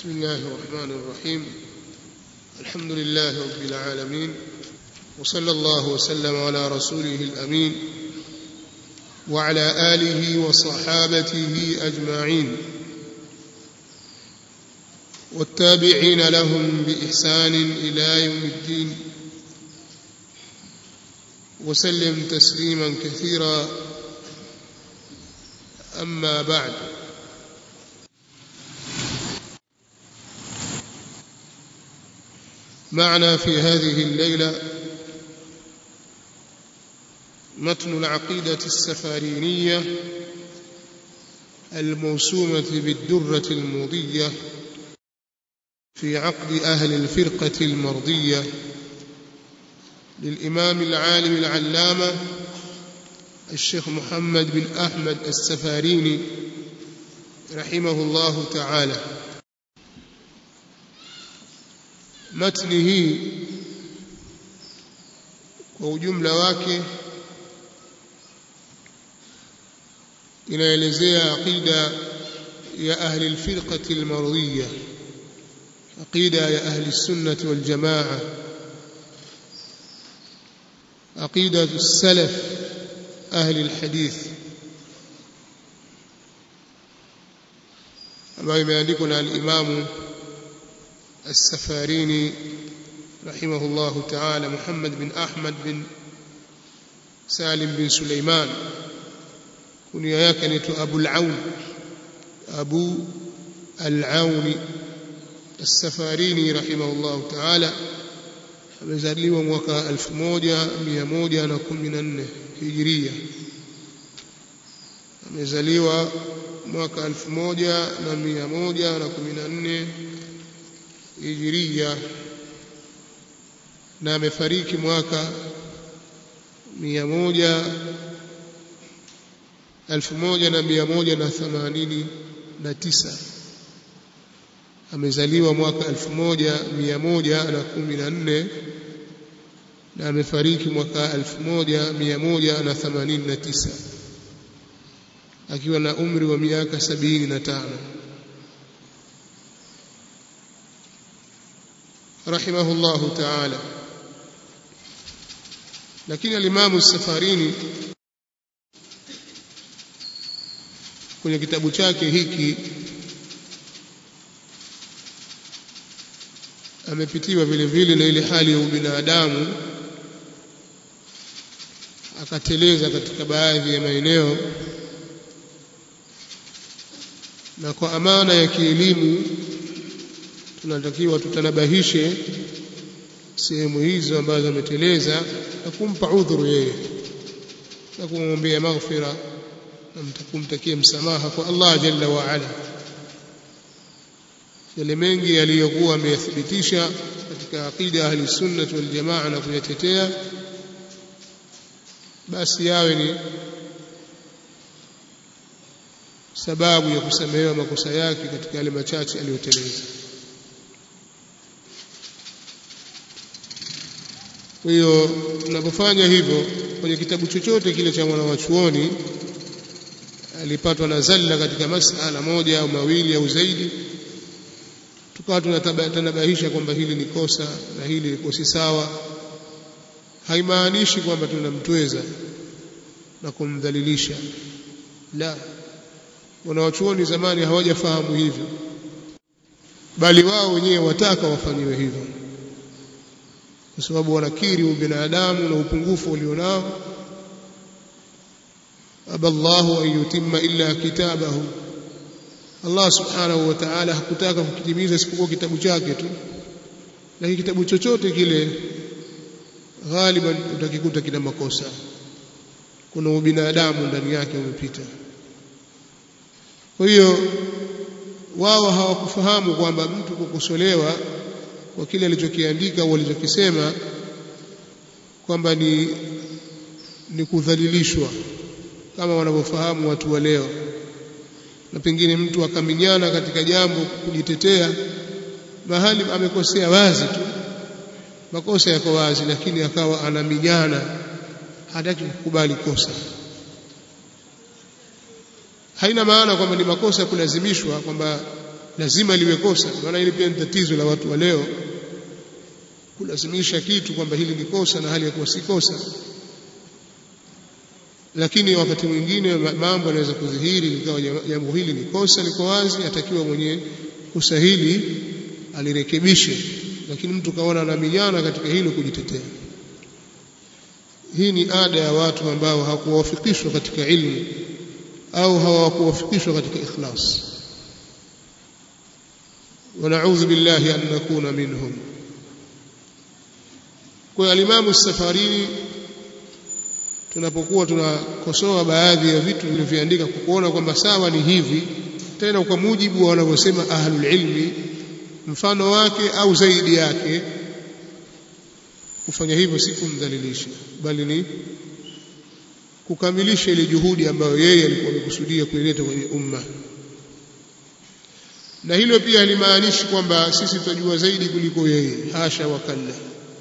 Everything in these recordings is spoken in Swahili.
بسم الله الرحمن الرحيم الحمد لله رب العالمين وصلى الله وسلم على رسوله الأمين وعلى آله وصحابته أجمعين والتابعين لهم بإحسان إلى يوم الدين وسلم تسليما كثيرا أما بعد معنا في هذه الليلة متن العقيدة السفارينية الموسومة بالدرة المضية في عقد أهل الفرقة المرضية للإمام العالم العلامة الشيخ محمد بن أحمد السفاريني رحمه الله تعالى matni hii kwa ujumla wake inaelezea aqida ya ahli alfirqati almardiyya aqida ya ahli sunnati wal jamaa aqida السلف ahli alhadith ambayo imeandikwa na al-imamu السفاريني رحمه الله تعالى محمد بن أحمد بن سالم بن سليمان كنيا يكنت أبو العون أبو العون السفاريني رحمه الله تعالى amezaliwa mwaka 1114 hijiria amezaliwa mwaka 1114 hijiria na amefariki mwaka mia moja elfu moja na mia moja na themanini na tisa amezaliwa mwaka elfu moja mia moja na kumi na nne na amefariki mwaka elfu moja mia moja na themanini na tisa akiwa na umri wa miaka sabini na tano رحمه الله تعالى lakini alimamu safarini kwenye kitabu chake hiki amepitiwa vile vile na ile hali ya ubinadamu akateleza katika baadhi ya maeneo na kwa amana ya kielimu tunatakiwa tutanabahishe sehemu hizo ambazo ameteleza na kumpa udhuru yeye na kumwombea maghfira na kumtakia msamaha kwa Allah jalla wa ala yale mengi yaliyokuwa ameyathibitisha katika aqida ahli sunnah wal jamaa na kuyatetea basi yawe ni sababu ya kusamehewa makosa yake katika yale machache aliyoteleza Kwa hiyo tunapofanya hivyo kwenye kitabu chochote kile cha mwana wa chuoni alipatwa na zalla katika masala moja au mawili au zaidi, tukawa tunatanabahisha kwamba hili ni kosa na hili liko si sawa, haimaanishi kwamba tunamtweza na kumdhalilisha. La, wanawachuoni zamani hawajafahamu hivyo, bali wao wenyewe wataka wafanyiwe hivyo kwa sababu wanakiri ubinadamu na upungufu ulionao aballahu an yutimma illa kitabahu Allah subhanahu wa ta'ala hakutaka kukitimiza isipokuwa kitabu chake tu lakini kitabu chochote kile ghaliban utakikuta kina makosa kuna ubinadamu ndani yake umepita kwa hiyo wao hawakufahamu kwamba mtu kukosolewa kwa kile alichokiandika au alichokisema kwamba ni ni kudhalilishwa kama wanavyofahamu watu wa leo na pengine mtu akaminyana katika jambo kujitetea mahali amekosea wazi tu makosa yako wazi lakini akawa anaminyana hataki kukubali kosa haina maana kwamba ni makosa kulazimishwa kwamba lazima liwe kosa maana hili pia ni tatizo la watu wa leo kulazimisha kitu kwamba hili ni kosa na hali ya kuwa si kosa lakini wakati mwingine mambo yanaweza kudhihiri likawa jambo hili ni kosa liko wazi atakiwa mwenye kosa hili alirekebishe lakini mtu kaona anaminyana katika hilo kujitetea hii ni ada ya watu ambao hawakuwafikishwa katika ilmu au hawakuwafikishwa katika ikhlas ونعوذ بالله أن نكون منهم kwa alimamu safarini tunapokuwa tunakosoa baadhi ya vitu vilivyoandika kwa kuona kwamba sawa ni hivi tena kwa mujibu wa wanavyosema ahlul ilmi mfano wake au zaidi yake kufanya hivyo si kumdhalilisha bali ni kukamilisha ile juhudi ambayo yeye alikuwa amekusudia kuileta kwenye umma na hilo pia halimaanishi kwamba sisi tutajua zaidi kuliko yeye hasha wakalla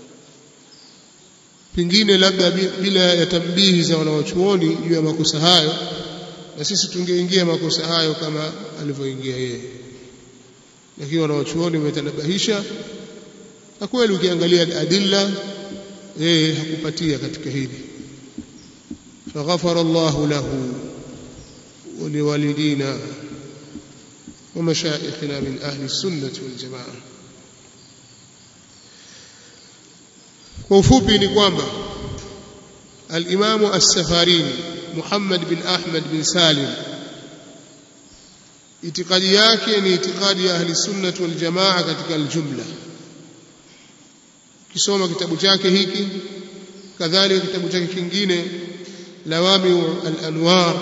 pengine labda bila ya tambihi za wanawachuoni juu ya makosa hayo na sisi tungeingia makosa hayo kama alivyoingia yeye lakini wanawachuoni wametanabahisha na kweli ukiangalia adilla yeye hakupatia katika hili faghafara Allahu lahu wa liwalidina wa mashayikhina min ahli sunnati wal jamaa kwa ufupi ni kwamba al-Imamu as-Safarini Muhammad bin Ahmad bin Salim itikadi yake ni itikadi ya ahli sunnah wal jamaa katika aljumla kisoma kitabu chake hiki kadhalika kitabu chake kingine lawami al-anwar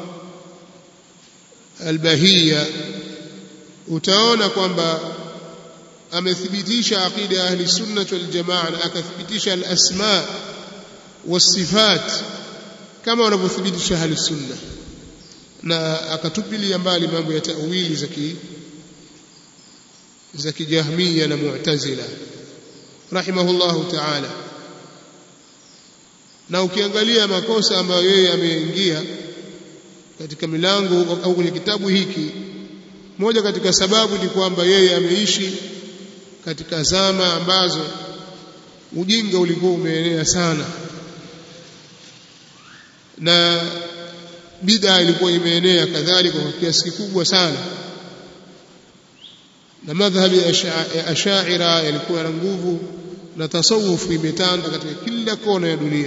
al-bahiyya utaona kwamba amethibitisha aqida ya ahli sunnah wal jamaa na akathibitisha al-asma was-sifat kama wanavyothibitisha ahli sunnah na akatupilia mbali mambo ya tawili za ki za kijahmia na mu'tazila rahimahullahu ta'ala na ukiangalia makosa ambayo yeye ameingia katika milango au kwenye kitabu hiki moja katika sababu ni kwamba yeye ameishi katika zama ambazo ujinga ulikuwa umeenea sana na bid'a ilikuwa imeenea kadhalika kwa kiasi kikubwa sana na madhhabi ya ashaira yalikuwa na nguvu na tasawufu imetanda katika kila kona ya dunia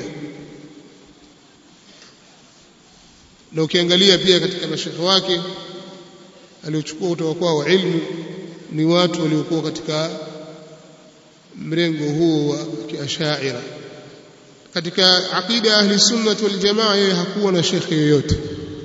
na ukiangalia pia katika mashekhe wake aliochukua kutoka kwao ilmu ni watu waliokuwa katika mrengo huo wa kiashaira katika aqida ya ahli sunnah wal jamaa yeye hakuwa na shekhe yoyote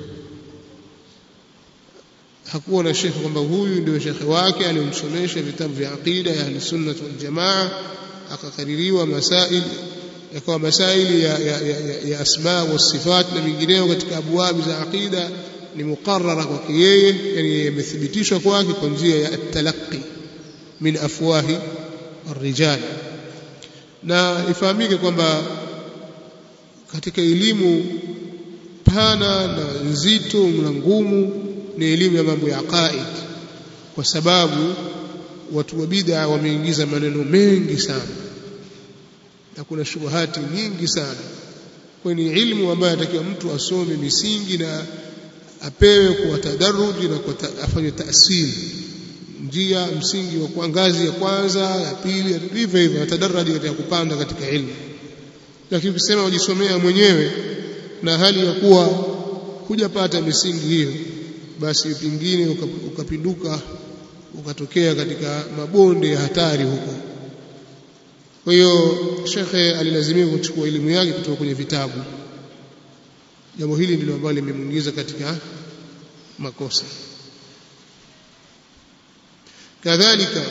hakuwa na shekhe kwamba huyu ndio shekhe wake aliyomsomesha vitabu vya aqida ya ahli sunnah wal jamaa akakaririwa masail yakawa masaili ya, ya, ya, ya, ya asma wa sifat na mingineyo katika abwabi za aqida ni muqarrara kwake yeye yani yamethibitishwa kwake kwa njia ya at-talaqqi min afwahi الرجال na ifahamike kwamba katika elimu pana na nzito na ngumu ni elimu ya mambo ya aqaid kwa sababu watu wa bid'a wameingiza maneno mengi sana na kuna shubuhati nyingi sana kwa ni ilmu ambayo anatakiwa mtu asome misingi na apewe kwa tadaruji na kwa afanye taasili njia msingi wa kwa ngazi ya kwanza ya pili hivyo hivyo atadaraji katika kupanda katika ilmu lakini ukisema ujisomea mwenyewe na hali ya kuwa hujapata misingi hiyo basi pingine ukapinduka ukatokea katika mabonde ya hatari huko kwa hiyo shekhe alilazimika kuchukua elimu yake kutoka kwenye vitabu jambo hili ndilo ambalo limemuingiza katika makosa كذلك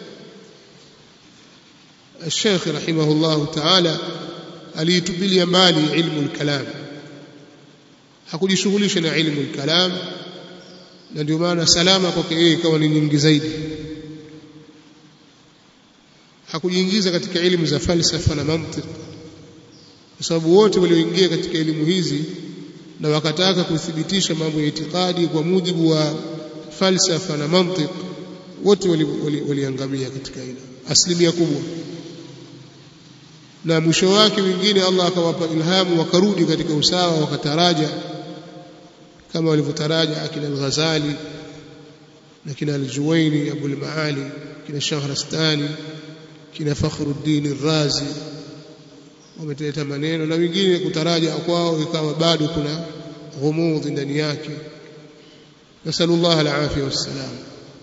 الشيخ رحمه الله تعالى alitupilia mbali ilmu al-kalam hakujishughulisha na ilmu al-kalam na ndio maana salama kwake yeye ikawa ni nyingi zaidi hakujiingiza katika elimu za falsafa na mantiki kwa sababu wote walioingia katika elimu hizi na wakataka kuthibitisha mambo ya itikadi kwa mujibu wa falsafa na mantiki wote waliangamia wali katika hilo asilimia kubwa na mwisho wake wengine Allah akawapa ilhamu wakarudi katika usawa wakataraja kama walivyotaraja akina al-Ghazali na kina al-Juwaini Abu al-Maali kina Shahrastani kina Fakhruddin al-Razi wameteleta maneno na wengine kutaraja kwao ikawa bado kuna ghumudhi ndani yake nasallallahu al-afia wassalam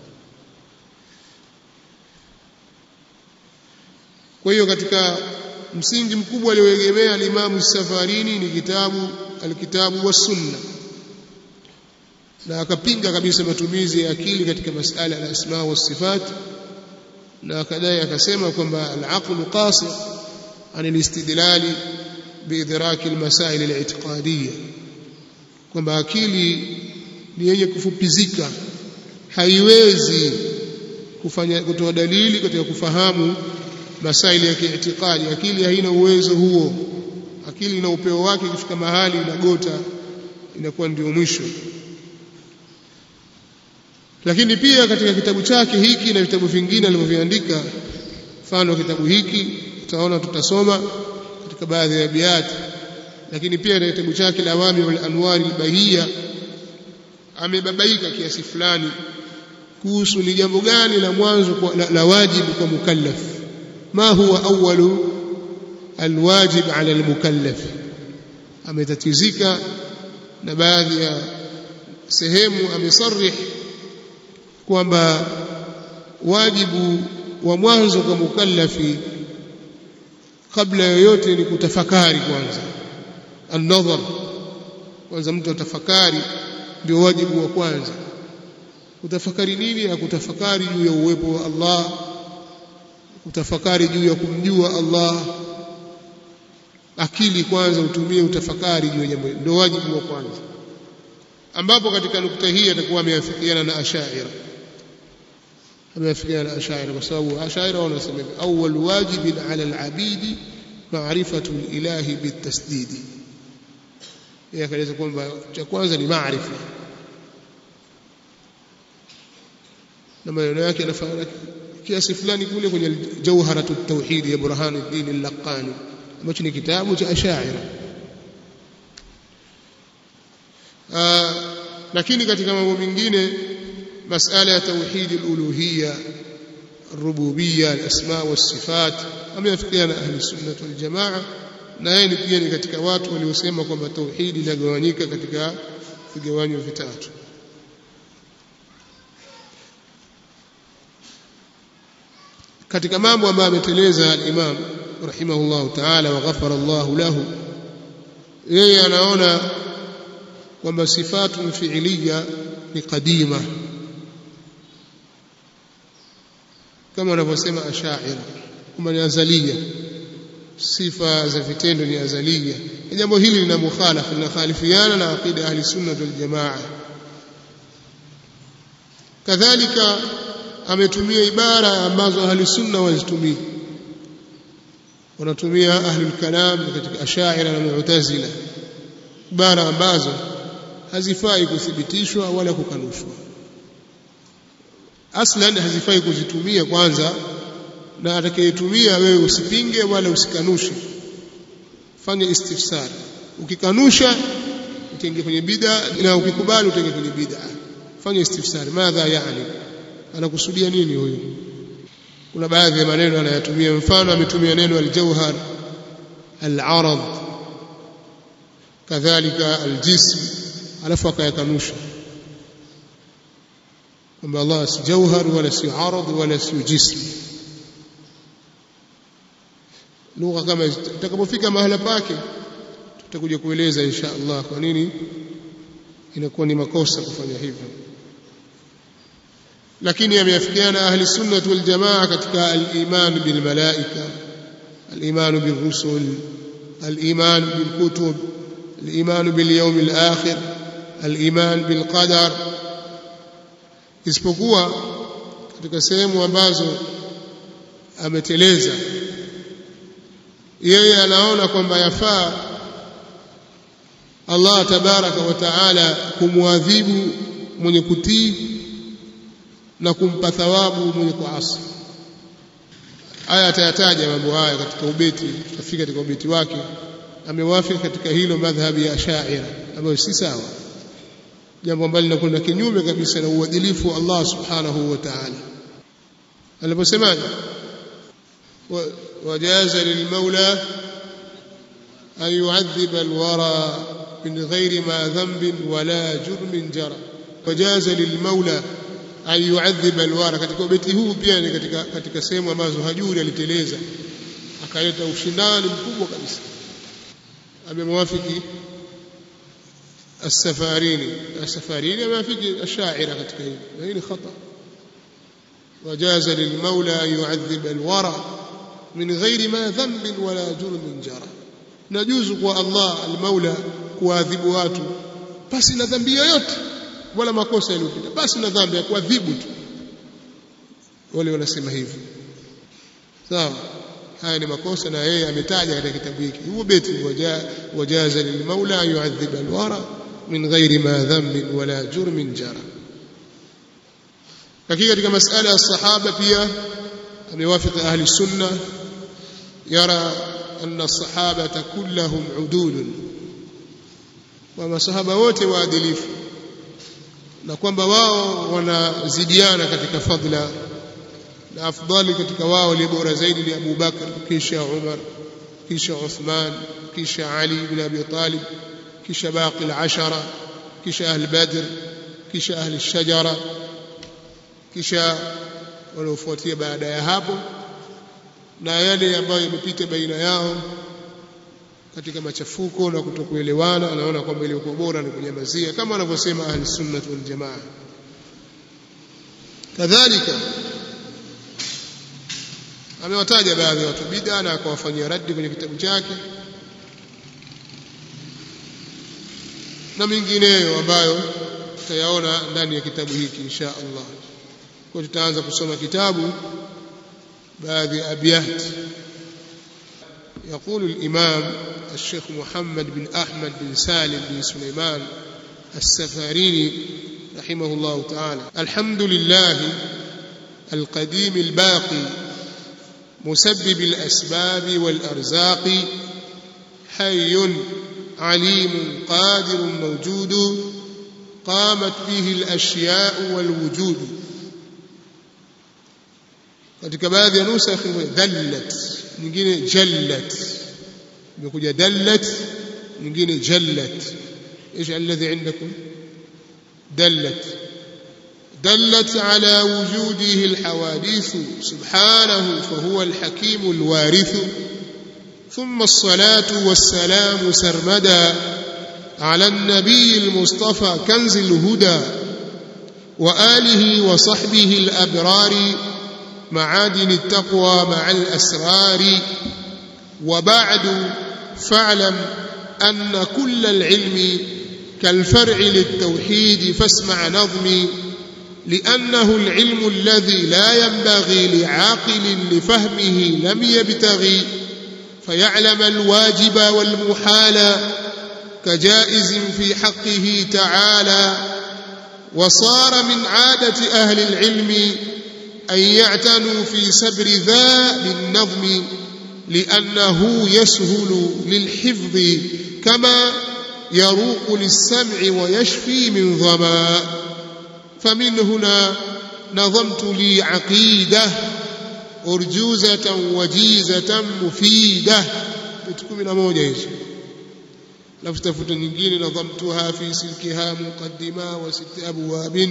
kwa hiyo katika msingi mkubwa alioegemea alimamu safarini ni kitabu alkitabu wa sunna na akapinga kabisa matumizi ya akili katika masala ya asma wa sifat na akadai akasema kwamba al-aqlu qasir an al-istidlal biidrak al-masail al-i'tiqadiyya kwamba akili ni yenye kufupizika haiwezi kufanya kutoa dalili katika kufahamu masaili ya kiitikadi akili haina uwezo huo akili na upeo wake ikifika mahali inagota inakuwa ndio mwisho lakini pia katika kitabu chake hiki na vitabu vingine alivyoviandika mfano kitabu hiki utaona tutasoma katika baadhi ya biati lakini pia katika kitabu chake lawami wal anwari albahia amebabaika kiasi fulani kuhusu ni jambo gani la mwanzo la, la wajibu kwa mukallaf ما هو أول الواجب على المكلف ametatizika na baadhi ya sehemu amesarih kwamba wajibu wa mwanzo kwa mukallafi kabla yoyote ni kutafakari kwanza an-nadhar kwanza mtu atafakari ndio wajibu wa kwanza kutafakari nini akutafakari juu ya uwepo wa Allah utafakari juu ya kumjua Allah akili kwanza utumie utafakari juu ya jambo ndio wajibu wa kwanza ambapo katika nukta hii atakuwa ameafikiana na ashaira ameafikiana na ashaira kwa sababu ashaira wanasema awwal wajibin ala al-abidi ma'rifatu al-ilahi bitasdid yeye akaeleza kwamba cha kwanza ni maarifa na maneno yake yanafanana kiasi fulani kule kwenye jawharatu tauhid ya burhanuddin al-laqani ambacho ni kitabu cha ashaira lakini katika mambo mengine masala ya tauhid al-uluhiyya الربوبيه الاسماء والصفات ameafikiana ahli sunnah wal jamaa na yeye pia ni katika watu waliosema kwamba tauhid inagawanyika katika vigawanyo vitatu katika mambo ambayo ameteleza al-Imam rahimahullah ta'ala wa ghafara Allah lahu yeye anaona kwamba sifatu fi'liya ni kadima kama wanavyosema ashaira kwamba ni azalia sifa za vitendo ni azalia jambo hili lina mukhalafa linakhalifiana na aqida ahli sunna wal jamaa kadhalika ametumia ibara ambazo ahli sunna wazitumia wanatumia ahlul kalam katika ashaira na mu'tazila ibara ambazo hazifai kuthibitishwa wala kukanushwa aslan hazifai kuzitumia kwanza na atakayetumia wewe usipinge wala usikanushe fanya istifsar ukikanusha utaingia kwenye bid'a na ukikubali utaingia kwenye bid'a fanya istifsar madha yani anakusudia nini huyu kuna baadhi ya maneno anayatumia mfano ametumia neno aljauhar alarad kadhalika aljism alafu akayakanusha kwamba Allah si jauhar wala si arad wala si jism lugha kama itakapofika mahala pake tutakuja kueleza insha Allah kwa nini inakuwa ni makosa kufanya hivyo lakini ameafikiana ahli sunnah wal jamaa katika al-iman bil malaika al-iman bil rusul al-iman bil kutub al-iman bil yawm al-akhir al-iman bil qadar isipokuwa katika sehemu ambazo ameteleza yeye anaona kwamba yafaa Allah tabaraka wa taala kumwadhibu mwenye kutii na kumpa thawabu mwenye kuasi aya atayataja mambo haya katika ubeti tutafika katika ubeti wake amewafiki katika hilo madhhabi ya Ash'ari ambayo si sawa jambo ambalo linakwenda kinyume kabisa na uadilifu wa Allah subhanahu wa ta'ala aliposemaje wajaza lilmaula an yu'adhiba alwara min ghairi ma dhanbin wala jurmin jara wajaza lilmaula an yu'adhiba alwara katika ubeti huu pia ni katika katika sehemu ambazo hajuri aliteleza akaleta ushindani mkubwa kabisa amemwafiki السفاريني السفاريني ما في الشاعر katika hili na hii ni khata وجاز للمولى أن يعذب الورى من غير ما ذنب ولا جرم جرى نجوز kwa Allah المولى kuadhibu watu basi na dhambi yoyote wala makosa yaliyopita basi na dhambi ya kuadhibu tu wale wanasema hivyo sawa haya ni makosa na yeye ametaja katika kitabu hiki huo beti wajaza lilmaula yu'adhib alwara min ghairi ma dhanbin wala jurmin jara lakini katika masala ya sahaba pia amewafiki ahli sunna yara anna as-sahabata kullahum udulun wa masahaba wote waadilifu na kwamba wao wanazidiana katika fadla na afdali katika wao ni bora zaidi ni Abu Bakar kisha Umar kisha Uthman kisha Ali ibn Abi Talib kisha baqi al-ashara kisha ahli Badr kisha ahli shajara kisha waliofuatia baada ya hapo na yale ambayo yamepita baina yao katika machafuko na kutokuelewana anaona kwamba ilikuwa bora ni kunyamazia kama anavyosema ahli sunnah wal jamaa kadhalika amewataja baadhi ya watu bid'a na akawafanyia raddi kwenye kitabu chake na mingineyo ambayo tutayaona ndani ya kitabu hiki insha Allah kwa tutaanza kusoma kitabu baadhi ya abyat يقول الإمام الشيخ محمد بن أحمد بن سالم بن سليمان السفاريني رحمه الله تعالى الحمد لله القديم الباقي مسبب الأسباب والأرزاق حي عليم قادر موجود قامت به الأشياء والوجود katika baadhi ya nusa dhallat nyingine jallat imekuja dallat nyingine jallat ايش الذي عندكم دلت دلت على وجوده الحوادث سبحانه فهو الحكيم الوارث ثم الصلاة والسلام سرمدا على النبي المصطفى كنز الهدى وآله وصحبه الأبرار معادن التقوى مع الأسرار وبعد فاعلم أن كل العلم كالفرع للتوحيد فاسمع نظمي لأنه العلم الذي لا ينبغي لعاقل لفهمه لم يبتغي فيعلم الواجب والمحال كجائز في حقه تعالى وصار من عادة أهل العلم أن يعتنوا في سبر ذا بالنظم لأنه يسهل للحفظ كما يروق للسمع ويشفي من ظما فمن هنا نظمت لي عقيدة أرجوزة وجيزة مفيدة بتكون من موجة لفتفت نجين نظمتها في سلكها مقدمة وست أبواب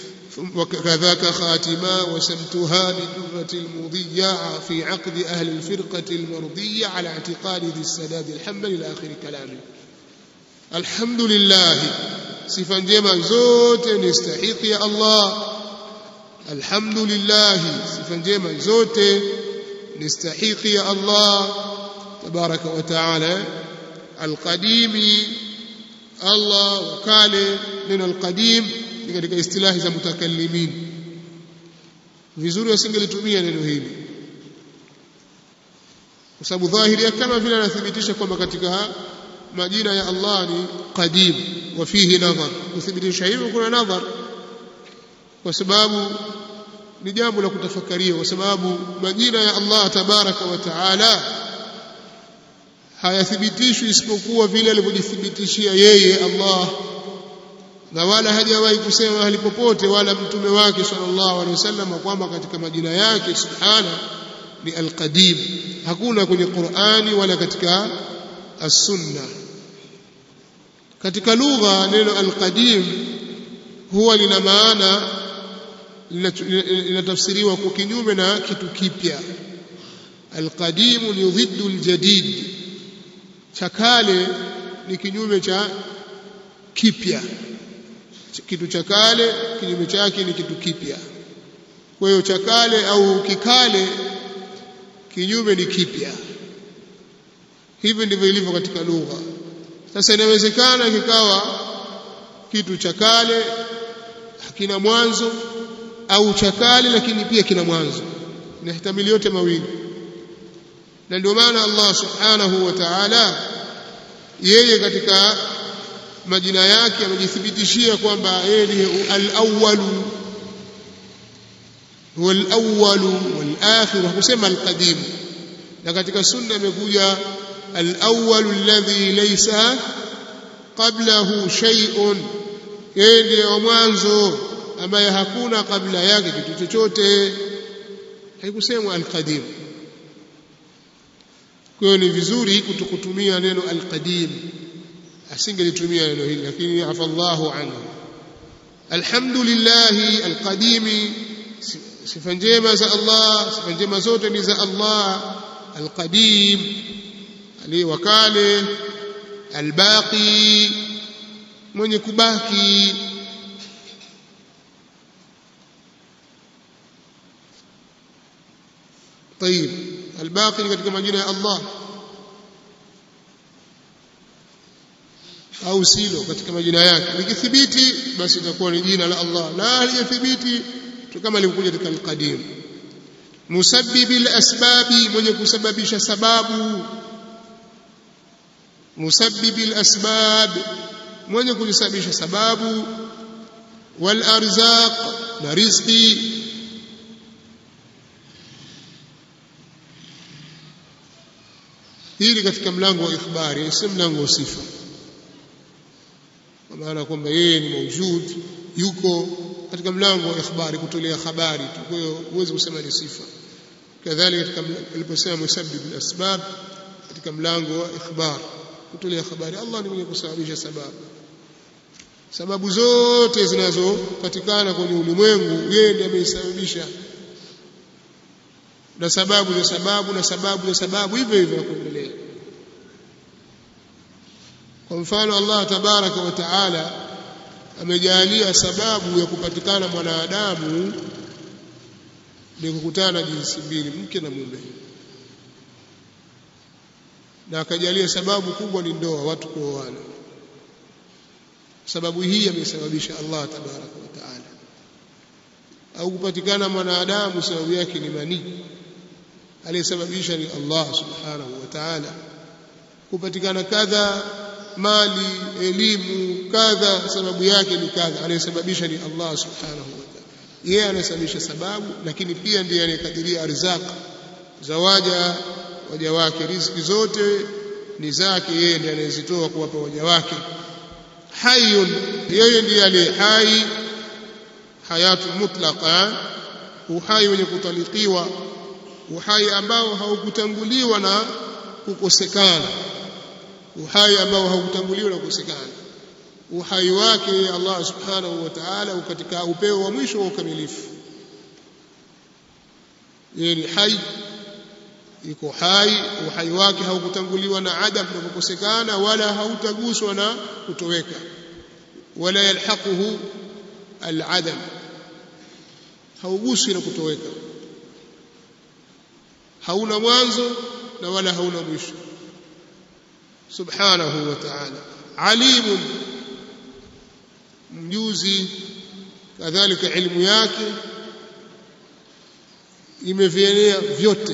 وكذاك خاتما وسمتها لدرة المضية في عقد أهل الفرقة المرضية على اعتقاد ذي السداد الحمد لآخر كلامه الحمد لله sifa njema zote ni stahiki ya Allah alhamdulillah sifa njema zote ni stahiki ya Allah tabaraka wa taala alqadimi Allah wakale neno alqadim ni katika istilahi za mutakallimin vizuri wasingelitumia neno hili kwa sababu dhahiri yake kama vile anathibitisha kwamba katika majina ya Allah ni qadim wa fihi nadhar kuthibitisha hivyo kuna nadhar kwa sababu ni jambo la kutafakaria kwa sababu majina ya Allah tabaraka wa taala hayathibitishwi isipokuwa vile alivyojithibitishia yeye Allah na wala hajawahi kusema mahali popote wala mtume wake sallallahu alaihi wasallam kwamba katika majina yake subhana ni alqadim hakuna kwenye Qur'ani wala katika as-sunna katika lugha neno alqadim huwa lina maana linatafsiriwa kwa kinyume na kitu kipya alqadim ni dhiddu aljadid cha kale ni kinyume cha kipya kitu cha kale kinyume chake ni kitu kipya kwa hiyo cha kale au kikale kinyume ni kipya hivi ndivyo ilivyo katika lugha sasa inawezekana kikawa kitu cha kale hakina mwanzo au cha kale lakini pia kina mwanzo inahtamili yote mawili na ndio maana Allah subhanahu wa ta'ala yeye katika majina yake amejithibitishia kwamba yeye ni al-awwal huwa al-awwal wal-akhir hakusema al-qadim na katika sunna imekuja al-awwal alladhi laysa qablahu shay'un yeye ndiye wa mwanzo ambaye hakuna kabla yake kitu chochote haikusemwa al-qadim kwa hiyo ni vizuri kutokutumia neno al-qadim asingelitumia neno hili lakini afallahu anhu alhamdulillah alqadimi sifa njema za Allah sifa njema zote ni za Allah alqadim ali wakale albaqi mwenye kubaki طيب الباقي katika majina ya Allah au silo katika majina yake likithibiti basi itakuwa ni jina la Allah la halijathibiti kama lilikuja katika al-qadim musabbibil asbabi mwenye kusababisha sababu musabbibil asbab mwenye kujisababisha sababu wal arzaq na rizqi hili katika mlango wa ikhbari si mlango wa sifa kwa maana kwamba yeye ni maujud yuko katika mlango wa ikhbari kutolea habari tu kwa hiyo huwezi kusema ni sifa kadhalika katika aliposema musabbib al-asbab katika mlango wa ikhbar kutolea habari Allah ni mwenye kusababisha sababu sababu zote zinazopatikana kwenye ulimwengu yeye ndiye ameisababisha na sababu na sababu na sababu na sababu hivyo hivyo kuendelea kwa mfano Allah tabaraka wa taala amejalia sababu ya kupatikana mwanadamu ni kukutana jinsi mbili mke na mume na akajalia sababu kubwa ni ndoa watu kuoana sababu hii amesababisha Allah tabaraka wa taala au kupatikana mwanadamu sababu yake ni manii aliyesababisha ni Allah subhanahu wa ta'ala kupatikana kadha mali elimu kadha sababu yake ni kadha anayesababisha ni Allah subhanahu wa ta'ala yeye anasababisha sababu lakini pia ndiye anayekadiria arzaq zawaja waja wake riziki zote ni zake yeye ndiye anayezitoa kuwapa waja wake hayyun yeye ndiye aliye hai hayatu mutlaqa uhai wenye kutalikiwa uhai ambao haukutanguliwa na kukosekana uhai ambao haukutanguliwa na kukosekana uhai wake Allah subhanahu wa ta'ala katika upeo wa mwisho wa ukamilifu yeye ni hai iko hai uhai wake haukutanguliwa na adam na kukosekana wala hautaguswa na kutoweka wala yalhaquhu al-adam hauguswi na kutoweka hauna mwanzo na wala hauna mwisho subhanahu wa ta'ala alimun mjuzi kadhalika ilmu yake imevienea vyote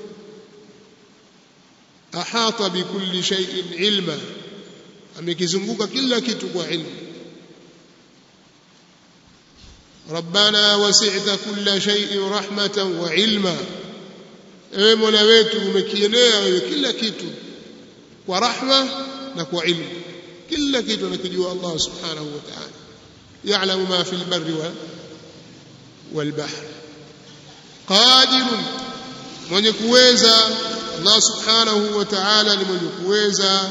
ahata bikulli shay'in ilma amekizunguka kila kitu kwa ilmu rabbana wasi'ta kulla shay'in rahmatan wa ilma ewe mola wetu umekienea wewe kila kitu kwa rahma na kwa ilmu kila kitu anakijua Allah subhanahu wa ta'ala ya'lamu ma fil barri wal bahr qadir mwenye kuweza Allah subhanahu wa ta'ala ni mwenye kuweza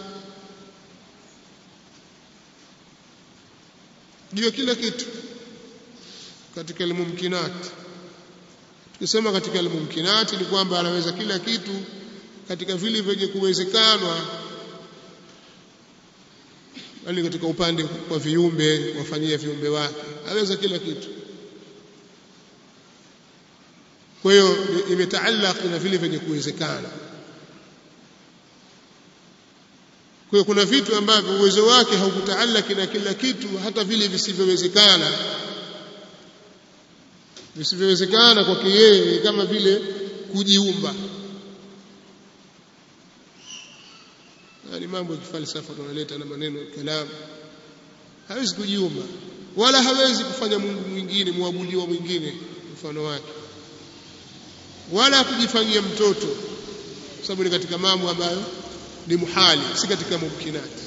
juu ya kila kitu katika almumkinat tukisema katika almumkinat ni kwamba anaweza kila kitu katika vile vyenye kuwezekanwa yani katika upande wa viumbe wafanyia viumbe wake aweza kila kitu kwa hiyo imetaallaq na vile vyenye kuwezekana kwa hiyo kuna vitu ambavyo uwezo wake haukutaallaki na kila kitu hata vile visivyowezekana visivyowezekana kwake yeye kama vile kujiumba ni mambo ya kifalsafa tunaleta na maneno ya kalamu hawezi kujiumba wala hawezi kufanya Mungu mwingine muabudiwa mwingine mfano wake wala kujifanyia mtoto sababu ni katika mambo ambayo ni muhali si katika mumkinati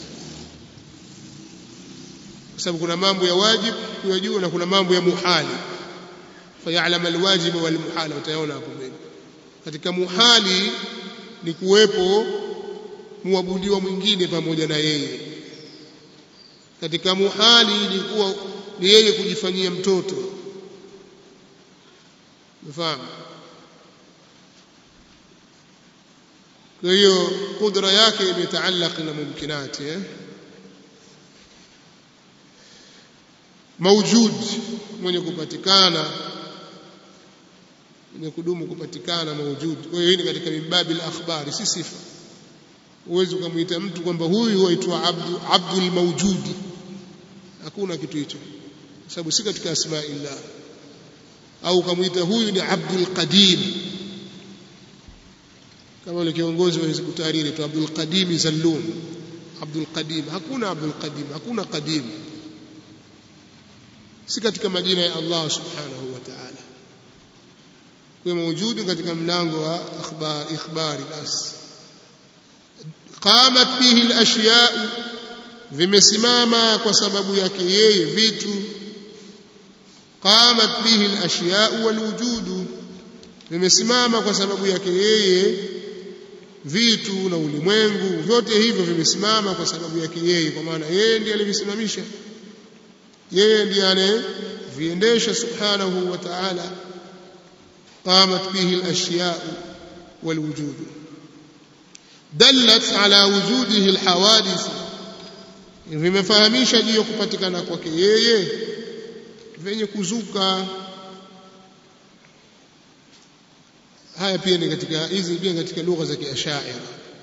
kwa sababu kuna mambo ya wajib kuyajua na kuna mambo ya muhali fayalam alwajib walmuhala utayaona hapo mbele katika muhali ni kuwepo muabudiwa mwingine pamoja na yeye katika muhali ni kuwa ni yeye kujifanyia mtoto umefahamu kwa hiyo kudra yake imetaallaq na mumkinati eh maujud mwenye kupatikana mwenye kudumu kupatikana maujud kwa hiyo hii ni katika mimbabi al-akhbari si sifa uwezi ukamwita mtu kwamba huyu aitwa abdu abdul mawjudi hakuna kitu hicho sababu si katika asmaillah au ukamwita huyu ni abdul qadim kama yule kiongozi wa Hizb Tahrir tu Abdul Qadim Zallum Abdul Qadim hakuna Abdul Qadim hakuna Qadim si katika majina ya Allah subhanahu wa ta'ala kwa mawjudi katika mlango wa akhbar ikhbari bas qamat bihi al-ashya vimesimama kwa sababu yake yeye vitu qamat bihi al-ashya wal-wujudu vimesimama kwa sababu yake yeye vitu na ulimwengu vyote hivyo vimesimama kwa sababu yake yeye kwa maana yeye ndiye alivisimamisha yeye ndiye anayeviendesha subhanahu wa ta'ala qamat bihi al-ashya wal-wujud dallat ala wujudihi al-hawadith vimefahamisha juu ya kupatikana kwake yeye venye kuzuka haya pia ni katika hizi pia katika lugha za kiashaira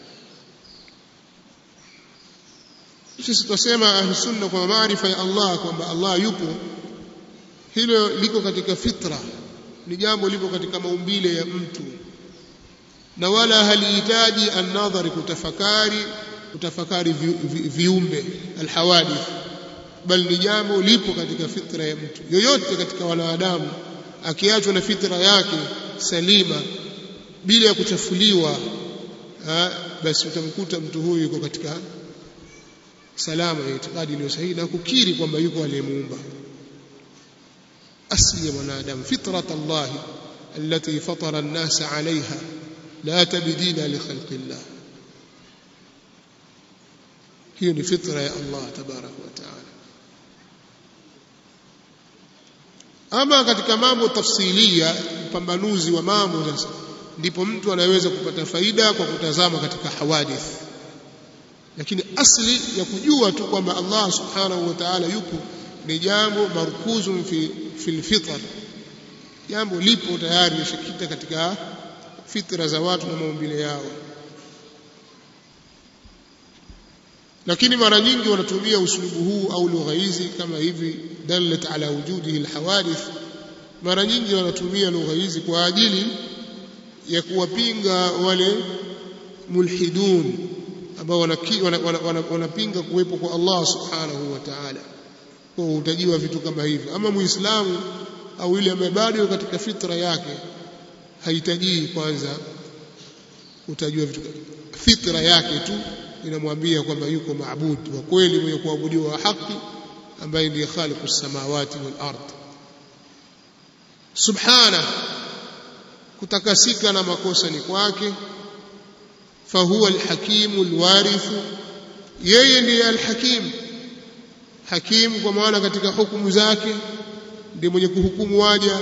sisi tunasema ahlusunna kwa maarifa ya Allah kwamba Allah yupo hilo liko katika fitra ni jambo liko katika maumbile ya mtu na wala halihitaji an-nadhari kutafakari kutafakari vi, vi, viumbe alhawadith bal ni jambo lipo katika fitra ya mtu yoyote katika wanadamu akiachwa na fitra yake salima bila ya kuchafuliwa ha, basi utamkuta mtu huyu yuko katika salama ya itikadi iliyo sahihi na kukiri kwamba yuko aliyemuumba asli ya mwanadamu fitrat Allah التي فطر الناس عليها لا تبديل لخلق الله hiyo ni fitra ya Allah tabarak wa taala ama katika mambo tafsilia upambanuzi wa mambo sasa ndipo mtu anaweza kupata faida kwa kutazama katika hawadith lakini asli ya kujua tu kwamba Allah subhanahu wa ta'ala yupo ni jambo markuzun fi fil fitr jambo lipo tayari lishikita katika fitra za watu na maumbile yao lakini mara nyingi wanatumia usulubu huu au lugha hizi kama hivi dallat ala wujudihi alhawadith mara nyingi wanatumia lugha hizi kwa ajili ya kuwapinga wale mulhidun ambao wanapinga kuwepo kwa Allah subhanahu wa ta'ala kwa utajiwa vitu kama hivyo ama muislamu au yule ambaye bado katika fitra yake haitajii kwanza utajua vitu fitra yake tu inamwambia kwamba yuko maabud wa kweli mwenye kuabudiwa wa haki ambaye ndiye khaliqu samawati wal ard subhana kutakasika na makosa ni kwake fahuwa alhakimu alwarithu yeye ndiye alhakim hakim kwa maana katika hukumu zake ndiye mwenye kuhukumu waja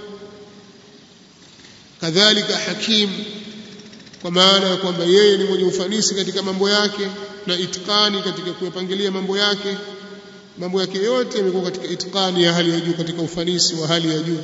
kadhalika hakim kwa maana ya kwamba yeye ni mwenye ufanisi katika mambo yake na itikani katika kuyapangilia mambo yake mambo yake yote yamekuwa katika itikani ya hali ya juu katika ufanisi wa hali ya juu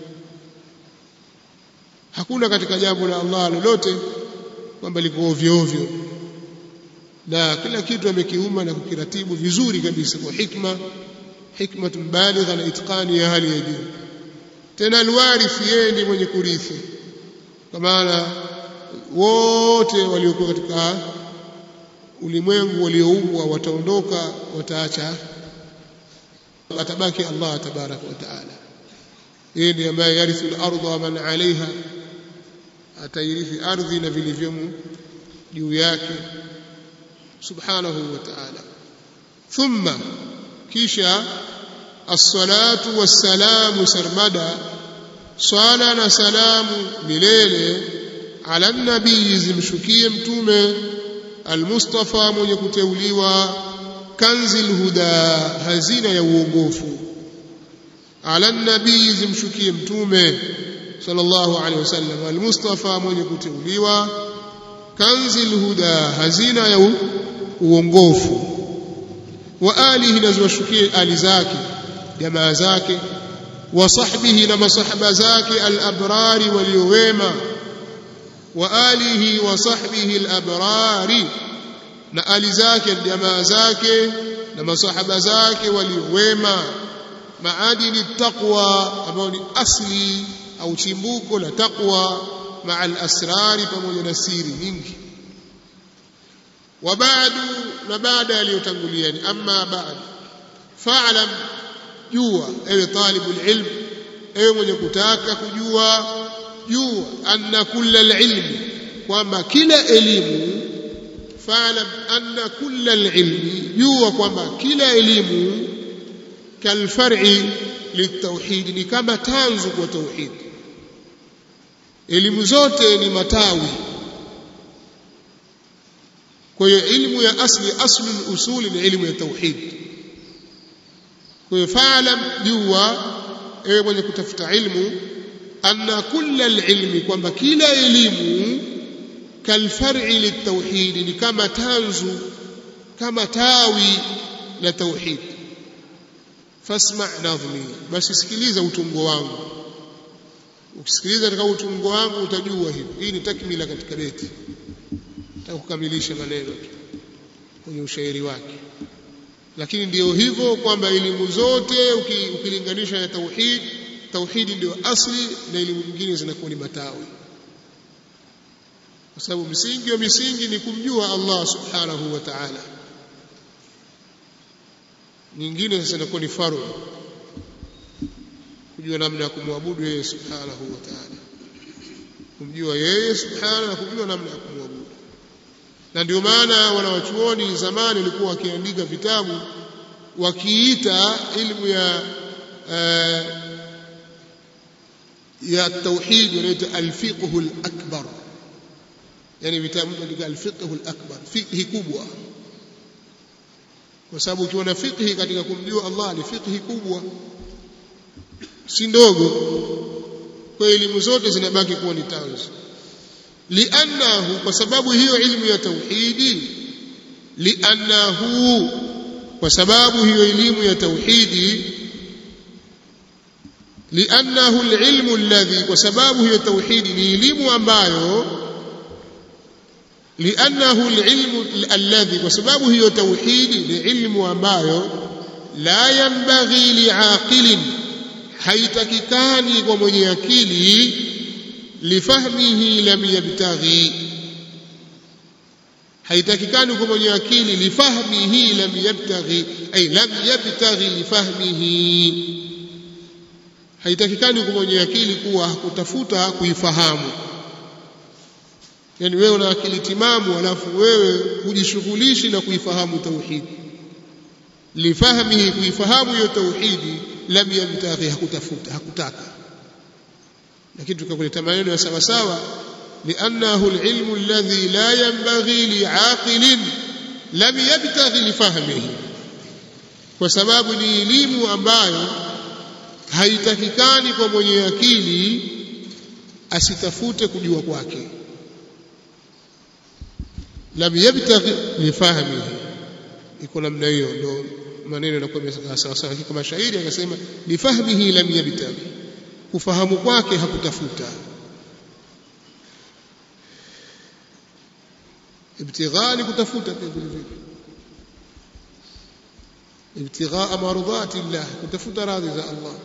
hakuna katika jambo la Allah lolote kwamba liko ovyo ovyo na kila kitu amekiuma na kukiratibu vizuri kabisa kwa hikma hikmatun baligha na itqani ya hali ya juu tena alwarithi yeye ndiye mwenye kurithi kwa maana wote waliokuwa katika ulimwengu walioumbwa wataondoka wataacha atabaki Allah tabaraka wa taala yeye ndiye ambaye yarithu al-ardha wa man 'alayha atairithi ardhi na vilivyomo juu yake subhanahu wa ta'ala thumma kisha as-salatu was-salamu sarmada swala na salamu milele ala nabii zimshukie mtume al-mustafa mwenye kuteuliwa kanzil huda hazina ya uongofu ala nabii zimshukie mtume sallallahu alaihi wasallam al-mustafa mwenye kuteuliwa kanzil huda hazina ya uongofu wa alihi na ziwashukie ali zake jamaa zake wa sahbihi na masahaba zake al-abrari waliowema wa alihi wa sahbihi al-abrari na ali zake jamaa zake na masahaba zake waliowema maadili taqwa ambao ni asli au chimbuko la taqwa maa al-asrari pamoja na siri nyingi wa baadu na baada yaliyotangulia ni amma baad fa'lam jua ewe talibul ilm ewe mwenye kutaka kujua jua anna kulla al-ilm kwamba kila elimu fa'lam anna kulla al-ilmi jua kwamba kila elimu kalfar'i litauhid ni kama tanzu kwa tauhid elimu zote ni matawi kwa hiyo ilmu ya asli aslu usuli ni ilmu ya tauhid kwa hiyo faalam jua ewe mwenye kutafuta ilmu anna kulla alilmi kwamba kila elimu kalfar'i litauhid ni kama tanzu kama tawi la tauhid fasma nadhmi basi sikiliza utungo wangu ukisikiliza katika utungo wangu utajua hivi hii ni takmila katika beti kukamilisha maneno tu kwenye ushairi wake lakini ndiyo hivyo kwamba elimu zote ukilinganisha na tauhid tauhidi ndio asli na elimu nyingine zinakuwa ni matawi kwa sababu msingi wa misingi ni kumjua Allah subhanahu wa ta'ala nyingine sasa inakuwa ni faru kujua namna ya kumwabudu yeye subhanahu wa ta'ala kumjua yeye subhanahu na kujua namna ya kumwabudu na ndio maana wanawachuoni zamani walikuwa wakiandika vitabu wakiita ilmu ya uh, ya tauhid wanaita alfiqhu alakbar yani vitabu katika alfiqhu alakbar fiqhi kubwa kwa sababu ukiwa na fiqhi katika kumjua Allah ni fiqhi kubwa si ndogo kwa elimu zote zinabaki kuwa ni tanzu liannahu kwa sababu hiyo ilmu ya tauhidi liannahu kwa sababu hiyo elimu ya tauhidi liannahu alilmu alladhi kwa sababu hiyo tauhidi ni elimu ambayo liannahu alilmu alladhi kwa sababu hiyo tauhidi ni ilmu ambayo la yanbaghi liaqilin haitakikani kwa mwenye akili lifahmihi lam yabtaghi haitakikani kwa mwenye akili lifahmihi lam yabtaghi ay lam yabtaghi lifahmihi haitakikani kwa mwenye akili kuwa hakutafuta kuifahamu yani wewe una akili timamu alafu wewe hujishughulishi na kuifahamu tauhidi lifahmihi kuifahamu hiyo tauhidi lam yabtaghi hakutafuta hakutaka lakini tukakuleta maneno ya sawa sawa لأنه العلم الذي لا ينبغي لعاقل لم يبتغي لفهمه kwa sababu ni elimu ambayo haitakikani kwa mwenye akili asitafute kujua kwake lam yabtaghi lifahmihi iko namna hiyo ndo maneno yanakuwa sawa sawa kama shairi akasema lifahmihi lam yabtaghi kufahamu kwake hakutafuta ibtigha ni kutafuta pia vile vile ibtigha mardhati llah kutafuta radhi za Allah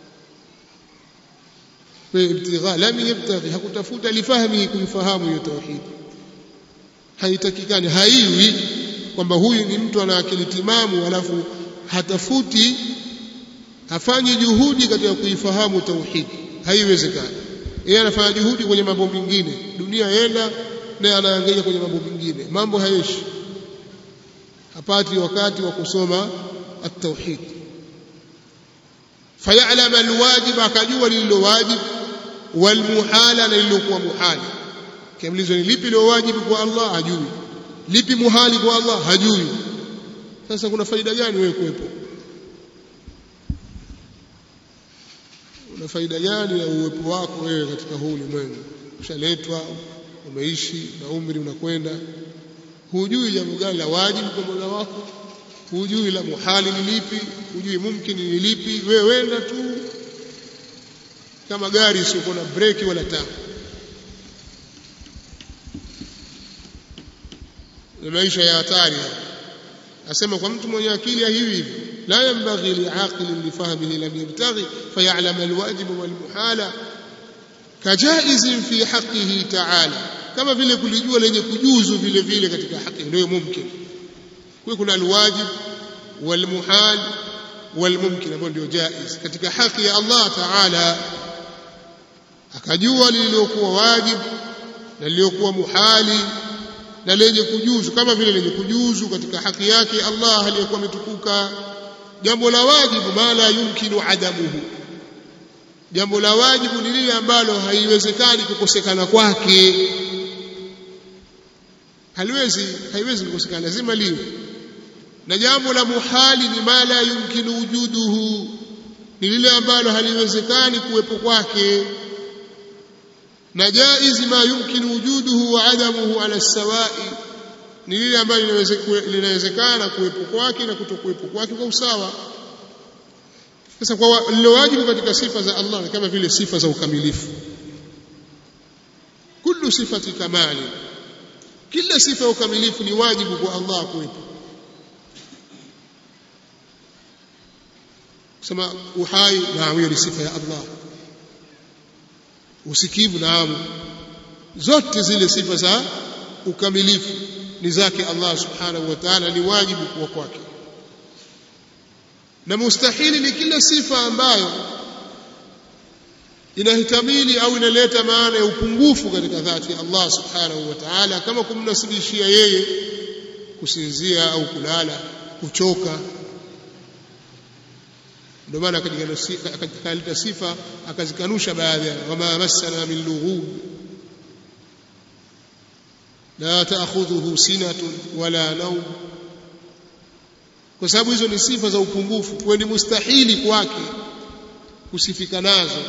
kwa ibtigha lam yabtaghi hakutafuta lifahmi kumfahamu hiyo tauhid haitakikani haiwi kwamba huyu ni mtu ana akili timamu alafu hatafuti hafanyi juhudi katika kuifahamu tauhid haiwezekani yeye anafanya juhudi kwenye mambo mengine dunia yenda naye anaangalia kwenye mambo mengine mambo hayeshi hapati wakati wa kusoma at-tauhid fayalam alwajib akajua lililo wajib walmuhala na lililokuwa muhali kiamlizwa ni lipi lilo wajibu kwa Allah hajui lipi muhali kwa Allah hajui sasa kuna faida gani wewe kuwepo una faida gani ya uwepo wako wewe katika huu ulimwengu ushaletwa umeishi na umri unakwenda hujui jambo gani la wajibu kwa Mola wako hujui la muhali ni lipi hujui mumkini ni lipi wewe wenda tu kama gari isiyokuwa na breki wala taa na maisha ya hatari asema kwa mtu mwenye akili ya hivi hivi la yanbaghi liaqilin lifahmihi lam yabtaghi fayalam alwajib walmuhala kajaizin fi haqqihi ta'ala kama vile kulijua lenye kujuzu vile vile katika haki ndio mumkin kwa kuna alwajib walmuhal walmumkin ambao ndio jaiz katika haki ya Allah ta'ala akajua lililokuwa wajib na lililokuwa muhali na lenye kujuzu kama vile lenye kujuzu katika haki yake Allah aliyekuwa ametukuka jambo la wajibu ma la yumkinu adamuhu jambo la wajibu ni lile ambalo haiwezekani kukosekana kwake haliwezi haiwezi kukosekana lazima liwe na jambo la muhali ni ma la yumkinu wujuduhu ni lile ambalo haliwezekani kuwepo kwake na jaizi ma yumkinu wujuduhu wa adamuhu ala sawai ni lile ambalo linawezekana kuwepo kwake na kutokuwepo kwake kwa usawa sasa kwa lilowajibu katika sifa za Allah ni kama vile sifa za ukamilifu kullu sifati kamali kila sifa ya ukamilifu ni wajibu kwa Allah kuwepo kusema uhai naam hiyo ni sifa ya Allah usikivu naam zote zile sifa za ukamilifu ni zake Allah subhanahu wa ta'ala ni wajibu kuwa kwake na mustahili ni kila sifa ambayo inahitamili au inaleta maana ya upungufu katika dhati ya Allah subhanahu wa ta'ala kama kumnasibishia yeye kusinzia au kulala kuchoka ndio maana akaleta sifa akazikanusha baadhi wama massana min lughub la ta'khudhuhu sinatun wala nawm kwa sababu hizo ni sifa za upungufu kwa ni mustahili kwake kusifika nazo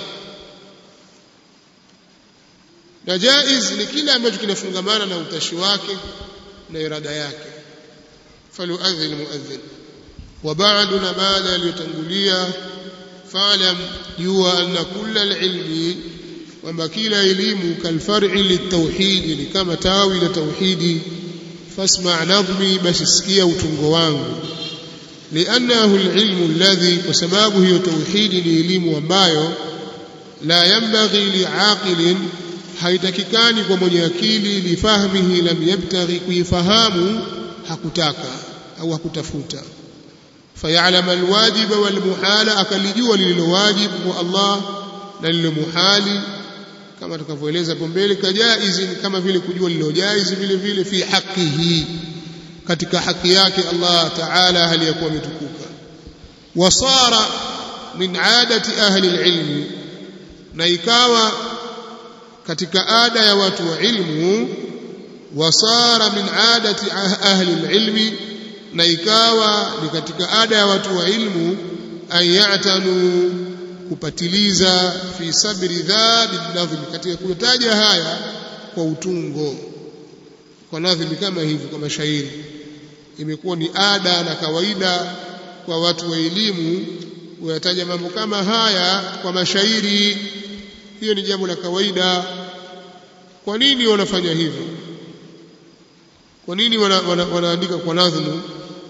na jaiz ni kile ambacho kinafungamana na utashi wake na irada yake falyuadhin muadhin wa ba'du na baada aliyotangulia fa'lam jua anna kulla alilmi kwamba kila elimu kalfar'i litauhidi ni kama tawi la tauhidi fasma' nadhmi basi sikia utungo wangu لأنه العلم الذي وسبابه توحيد لإلم ومبايو لا ينبغي لعاقل haitakikani kwa mwenye akili lifahmihi lam yabtaghi kuifahamu hakutaka au hakutafuta fayalama alwajiba walmuhala akalijua lililowajibu kwa Allah na lililo muhali kama tukavyoeleza hapo mbele kajaizi kama vile kujua lililojaizi vile vile fi haqihi katika haki yake Allah Ta'ala hali yakuwa ametukuka wasara min adati ahli alilmi na ikawa katika ada ya watu wa ilmu wasara min adati ahli alilmi na ikawa ni katika ada ya watu wa ilmu an ya'tanu kupatiliza fi sabri dhabi nadhmi katika kutaja haya kwa utungo kwa nadhmi kama hivi kwa mashairi imekuwa ni ada na kawaida kwa watu wa elimu kuyataja mambo kama haya kwa mashairi hiyo ni jambo la kawaida kwa nini wanafanya hivyo kwa nini wana, wana, wanaandika kwa nadhmu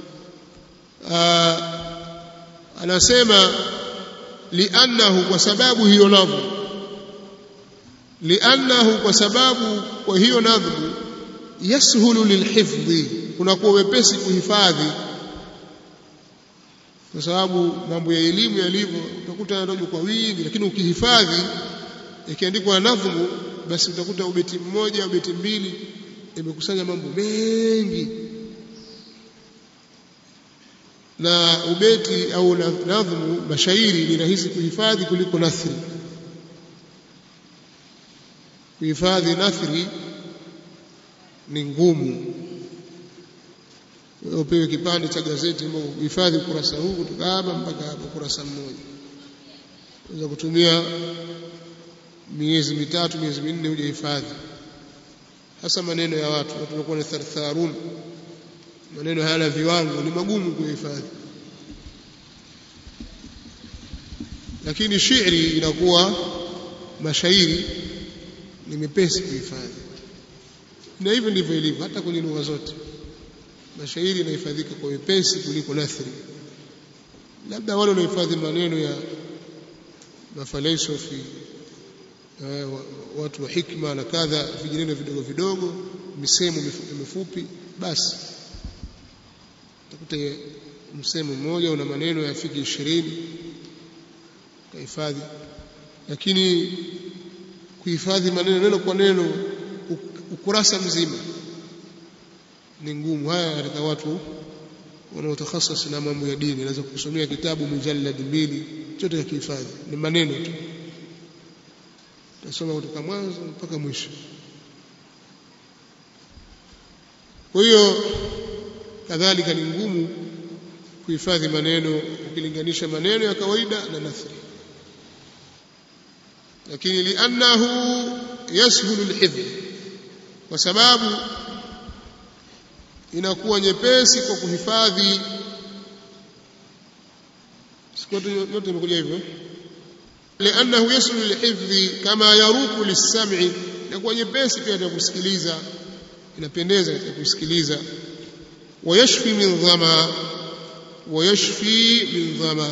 anasema liannahu kwa sababu hiyo nadhmu liannahu kwa sababu kwa hiyo nadhmu yashulu lilhifdhi kunakuwa wepesi kuhifadhi kwa sababu mambo ya elimu yalivyo utakuta yanatoka kwa wingi lakini ukihifadhi ikiandikwa nadhmu basi utakuta ubeti mmoja ubeti mbili imekusanya mambo mengi na ubeti au nadhmu mashairi ni rahisi kuhifadhi kuliko nathri kuhifadhi nathri ni ngumu upewe kipande cha gazeti uhifadhi ukurasa huu kutoka hapa mpaka hapa ukurasa mmoja unaweza kutumia miezi mitatu miezi minne hujahifadhi hasa maneno ya watu watu wanakuwa ni thartharun maneno hayana viwango ni magumu kuhifadhi lakini shairi inakuwa mashairi ni mepesi kuhifadhi na hivyo ndivyo ilivyo hata kwenye lugha zote mashairi yanahifadhika kwa wepesi kuliko nathri labda wale wanaohifadhi maneno ya mafalsafi watu wa hikma na kadha vijineno vidogo vidogo misemo mifupi mifupi basi utakuta msemo mmoja una maneno yafiki ishirini kahifadhi lakini kuhifadhi maneno neno kwa neno ukurasa mzima ni ngumu haya katika watu wanaotakhasas na mambo ya dini naweza kusomea kitabu mujallad mbili chote kihifadhi ni maneno tu tasoma kutoka mwanzo mpaka mwisho kwa hiyo kadhalika ni ngumu kuhifadhi maneno ukilinganisha maneno ya kawaida na nathri lakini liannahu yashulu alhifdh kwa sababu inakuwa nyepesi kwa kuhifadhi sikote yote imekuja hivyo liannahu yaslu lilhifdhi kama yaruku lissam'i inakuwa nyepesi pia ya kusikiliza inapendeza katika kusikiliza wayashfi min dhama wayashfi min dhama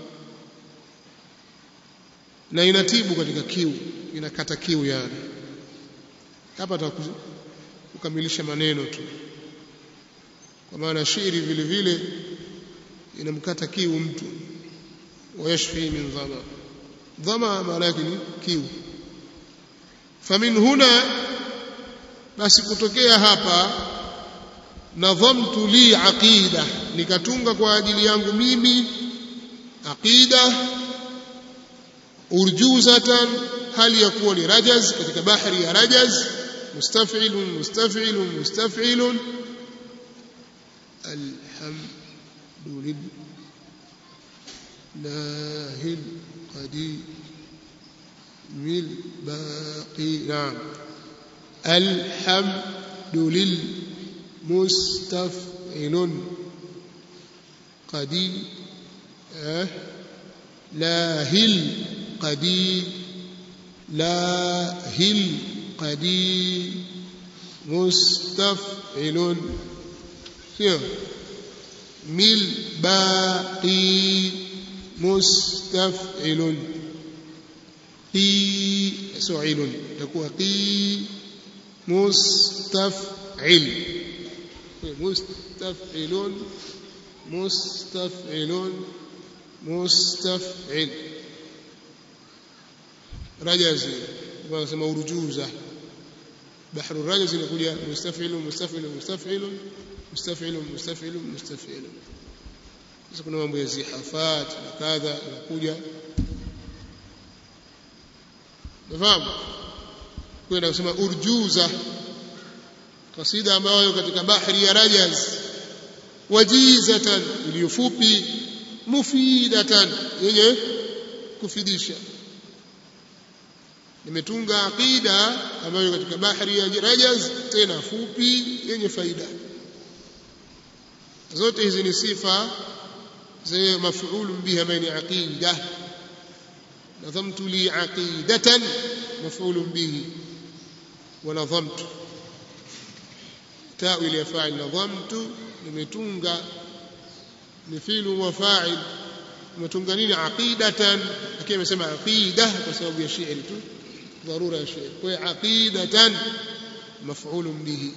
na inatibu katika kiu inakata kiu yani hapa kukamilisha maneno tu kwa maana shairi vile vile inamkata kiu mtu wayashfi min dhama dhama maana yake ni kiu famin huna basi kutokea hapa nadhamtu li aqida nikatunga kwa ajili yangu mimi aqida urjuzatan hali ya kuwa ni rajaz katika bahari ya rajaz mustaf'ilun mustaf'ilun mustaf'ilun الحمد لله القديم الباقي نعم الحمد للمستفعل قدير لاهل قدير لاهل قدير مستفعل مل باقي مستفعل qi su'ilun itakuwa qi mustaf'il mustaf'ilun mustaf'ilun mustaf'il rajazi wanasema urjuza بحر الرجز inakuja mustaf'il mustaf'il mustaf'il mustaf'il mustaf'il mustaf'il sasa kuna mambo ya zihafat na kadha inakuja nafahamu kwenda kusema urjuza kasida ambayo katika bahari ya rajaz wajizatan iliyofupi mufidatan yenye kufidisha nimetunga aqida ambayo katika bahari ya rajaz tena fupi yenye faida zote hizi ni sifa za maf'ul biha maana aqida nadhamtu li aqidatan maf'ul bihi wa nadhamtu ta'wil ya fa'il nadhamtu nimetunga ni fi'lu wa fa'il nimetunga nini aqidatan lakini amesema aqida kwa sababu ya shi'ri tu ضروره يا شيخ وعقيده مفعول به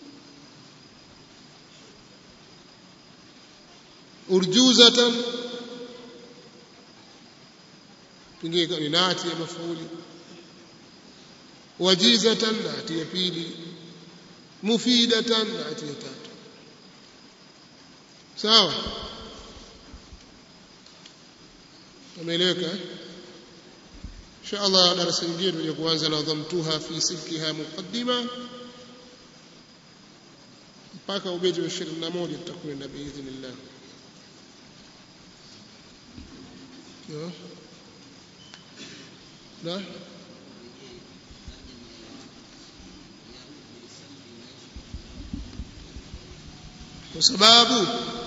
urjuzatan pengine ni nati ya mafauli wajizatan nati ya pili mufidatan nati ya tatu sawa tumeeleweka insha Allah darasa lingine tutaje kuanza na dhamtuha fi silkiha muqaddima mpaka ubeti wa 21 tutakwenda biidhnillah na kwa sababu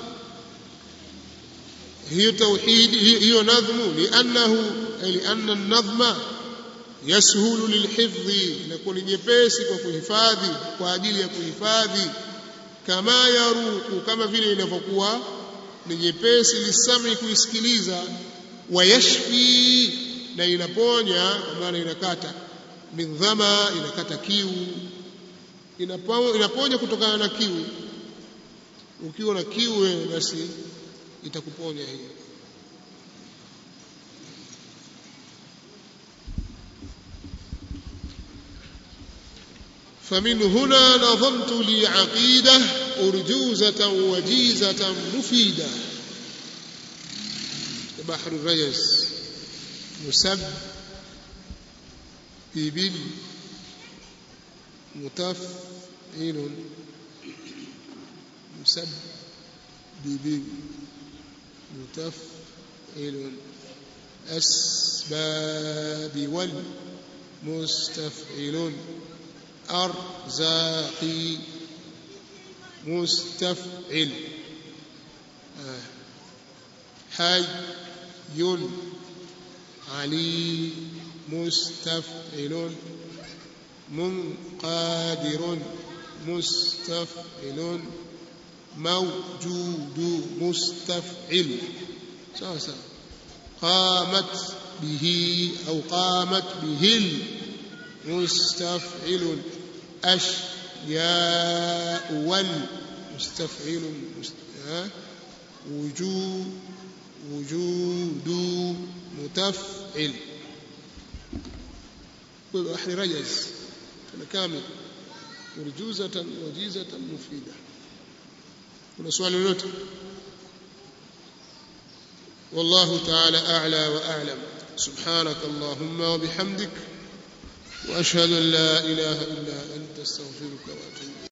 hiyo tauhid hiyo nadhmu liannahu lianna an-nadhma yashulu lilhifdhi inakuwa ni nyepesi kwa kuhifadhi kwa ajili ya kuhifadhi kama yaruku kama vile inavyokuwa ni nyepesi lisami kuisikiliza wayashfi na inaponya kwa maana inakata min dhama inakata kiu inaponya kutokana na kiu ukiwa na kiu basi itakuponya hiyo فمن هنا نظمت لي عقيدة أرجوزة وجيزة مفيدة بحر الرجس مسب ببل متفعل مسب ببل متفعل أسباب والمستفعل أرزاقي مستفعل آه. حي علي مستفعل منقادر مستفعل موجود مستفعل سوا سوا قامت به أو قامت به مستفعل أشياء والمستفعل وجود وجود متفعل بحر رجز كامل urjuzatan wajizatan mufida kuna swali lolote والله تعالى أعلى وأعلم سبحانك اللهم وبحمدك وأشهد أن لا إله إلا أنت استغفرك وأتوب